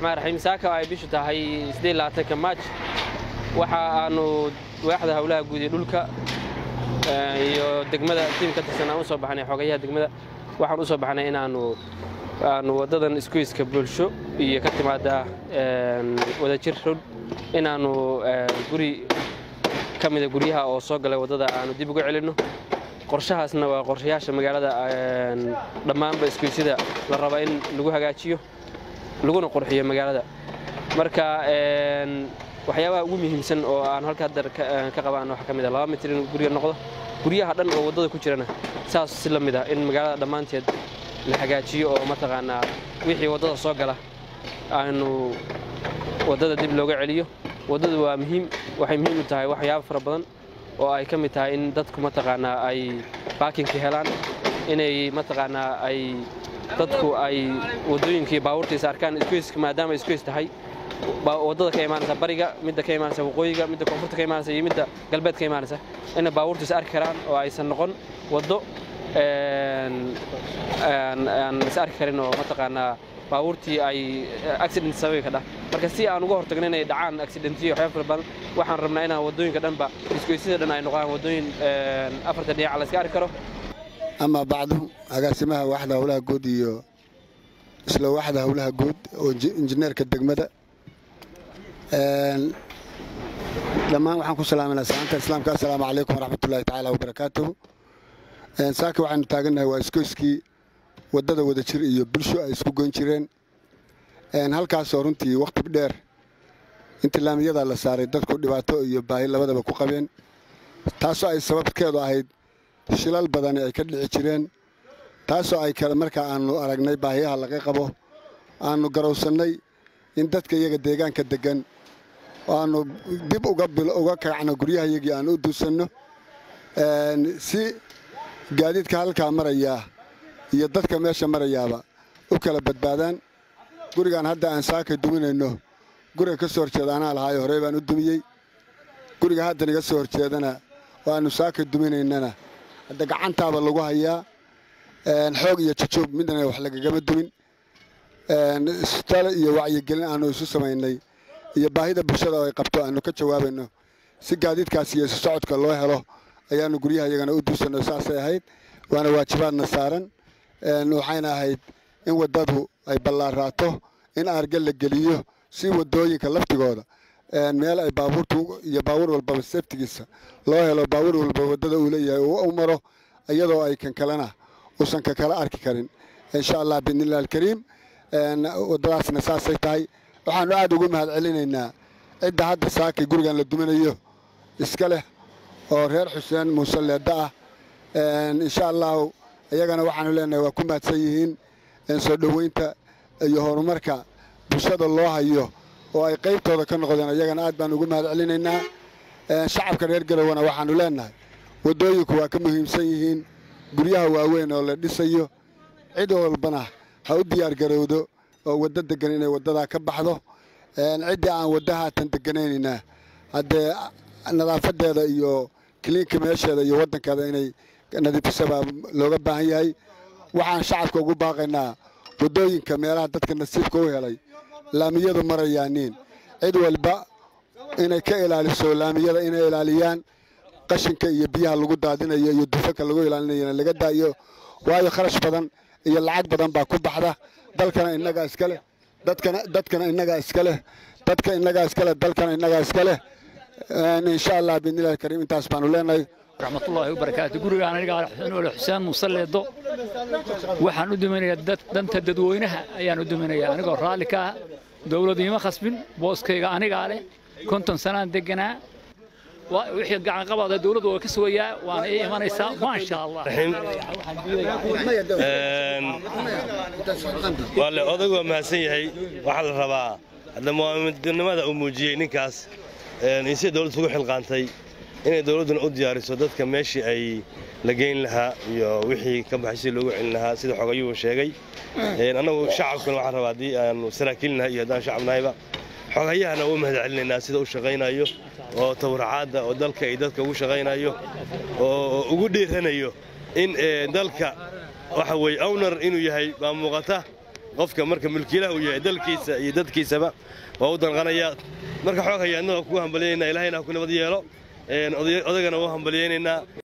raxmaan raxiim saaka ay bishu tahay ka maaj waxa aanu waaxda howlaha guud ee dhulka iyo degmada tiim ka tirsan aan u soo baxnay xogayaha degmada waxaan u soo baxnay inaanu aanu waddadan iskuiska bulsho iyo ka timaada wadajir rod inaannu guri ka mida guryaha oo soo galay waddada aanu dib uga celinno qorshahaasna waa qorshayaasha magaalada dhammaanba iskuisyada la raba in lagu hagaajiyo laguna qurxiyo magaalada marka waxyaabaha ugu muhiimsan oo aan halka haddar ka qabaan waxaa ka mid a laba mitir in guriga noqdo guryaha dhan oo waddada ku jirana saas si la mid ah in magaalada dhammaanteed la hagaajiyo oo mataqaanaa wixii waddada soo gala aanu waddada dib looga celiyo waddadu waa muhiim waxay muhiim u tahay waxyaabo fara badan oo ay ka mid tahay in dadku mataqaanaa ay baakinka helaan inay mataqaanaa ay dadku ay waddooyinkii baabuurtiisa arkaan iskuiska maadaama iskuis tahay waddada ka imaanaysa bariga midda ka imaanaysa waqooyiga midda koonfurta ka imaanaysa iyo midda galbeed ka imaanaysa inay baabuurtiisa arki karaan oo aysan noqon waddo aan is arki karin oo mataqaanaa baabuurtii ay accident sababi kadhah marka si aan uga hortagno inay dhacaan accidentiyo waxyaaba fara badan waxaan rabnaa inaan waddooyinka dhanba isgoysyada dhan ay noqdaan waddooyin afarta dhinaca la iska arki karo ama bacdu agaasimaha waaxda howlaha guud iyo isla waaxda howlaha guud oo injineerka degmada dhammaan waxaan ku salaamanaa salaanta islaamka assalaamu calaykum waraxmatullaahi tacaala wabarakaatuhu saaka waxaanu taagannahay waa iskoyskii waddada wadajir iyo bulsho ay isku goyn jireen halkaasoo runtii wakhti dheer intii laamiyada la saaray dadku dhibaato iyo baahi labadaba ku qabeen taasoo ay sababkeedu ahayd shilal badani ay ka dhici jireen taasoo ay kale markaa aannu aragnay baahiyaha laga qabo aannu garowsannay in dadka iyaga deegaanka deggan aannu dib uga kacno guryahayagii aan u duusanno si gaadiidka halkaa marayaa iyo dadka meesha marayaaba u kala badbaadaan gurigaan hadda aan saakay duminayno guriga ka soo horjeeda anaa lahaayo horey baan u dumiyey guriga haddan iga soo horjeedana oo aannu saakay duminaynana hadda gacantaaba lagu hayaa xoog iyo jajoog midna wax lagagama dumin istale iyo wacyigelin aannu isu samaynay iyo baahida bulshada oo ay qabto aannu ka jawaabayno si gaadiidkaas iyo isu socodka loo helo ayaannu guryaha iyagana u duusanno saasay ahayd waana waajibaadna saaran waxayna ahayd in waddadu ay ballaaraato in aarga la geliyo si waddooyinka laftigooda meel ay baabuurtu iyo baabuur walbaba seftigiisa loo helo baabuur walba waddada uu leeyahay uu u maro iyadoo ay kan kalena uusan ka kala arki karin insha allah biidnillahi alkariim waddadaasna saasay tahay waxaannu aad ugu mahad celinaynaa cidda hadda saakay gurigan la duminayo iska leh oo reer xuseen muuse leedda ah insha allahu iyagana waxaanu leenahay waa ku mahadsan yihiin soo dhoweynta iyo horumarka bulshada loo hayo oo ay qaybtooda ka noqdeen iyagana aad baan ugu mahad celinaynaa shacabka reer garowana waxaannu leenahay waddooyinku waa ka muhiimsan yihiin guryaha waaweyn oo la dhisayo cid walbana ha u diyaar garowdo oo waddo deggan inay waddadaa ka baxdo ciddii aan wadda haatan degganaynayna haddee nadaafadeeda iyo kiliinka meesheeda iyo waddankeeda inay nadiifisabaa looga baahan yahay waxaan shacabka ugu baaqaynaa waddooyinka meelaha dadka nasiibka u helay laamiyadu marayaaniin cid walba inay ka ilaaliso laamiyada inay ilaaliyaan qashinka iyo biyaha lagu daadinayo iyo dufanka lagu ilaalinayana laga daayo waayo kharash badan iyo lacag badan baa ku baxda dalkana innagaa iska leh dadkana dadkana innagaa iska leh dadka innagaa iska leh dalkana innagaa iska leh insha allah biidnillahi alkariim intaas baanu leenahay raxmatullaahi wabarakaatu gurigaan anigaa xuseen xuseen muuse leedo waxaan u duminayaa danta dadweynaha ayaan u duminayaa anigoo raalli ka ah dowlad iima khasbin booskayga anigaa leh konton sanaan deganaa wixii gacanqabaada dowladdu waa ka sugayaa waana ii imanaysaa maasha allah waale odag waa mahadsan yahay waxaa la rabaa hadda muwaamidnimada uu muujiyey ninkaas in si dowladdu ugu xilqaantay inay dowladduna u diyaariso dadka meeshii ay la geyn lahaa iyo wixii ka baxay si loogu celin lahaa sida xogayuhu sheegay annagu shacabkuna waxaan rabaa haddii aanu saraakiilnahay iyo haddaan shacab nahayba xogayahana u mahad celinaynaa sida u shaqaynayo oo tawracaadda oo dalka iyo dadka ugu shaqaynayo oo ugu dhiiranayo in dalka waxa weeye ownar inuu yahay baa muuqata qofka marka mulkiilaha uu yahay dalkiisa iyo dadkiisaba waa u danqanayaa marka xoog hayaadna waa kugu hambalyaynaa ilaahayna ha ku nabad yeelo odagana waa hambalyaynaynaa